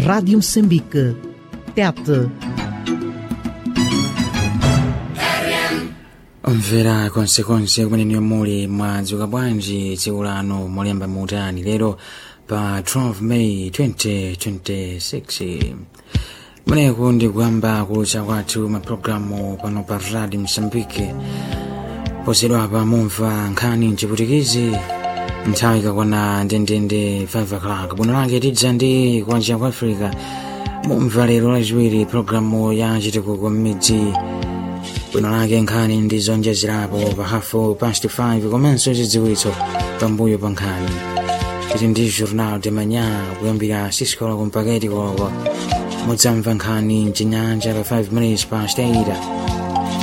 Rádio Moçambique. Tete. omvera konsekonse kumene muli mwadzuka bwanji tsiku lano molemba muutani lero pa 12 may 2026 kumeneku ndi kuyamba kulutsa kwathu mapulogalamu pano pa radio msambike posedwapa mumva nkhani mchiputikizi nthawi ikakwana ndendende 5 o'clock bwino lake tidza ndi kuwanjira kwa africa mumva lero lachiwiri pulogalamu ya chitukuko m'midzi bwino lake nkhani ndi zonjezerapo pa hafu past 5 komanso zidziwitso pambuyo pa nkhani tili ndi journal de manya kuyambira 6 koloko mpaka 8 koloko mudzamva nkhani mchinyanja pa 5 minutes past 8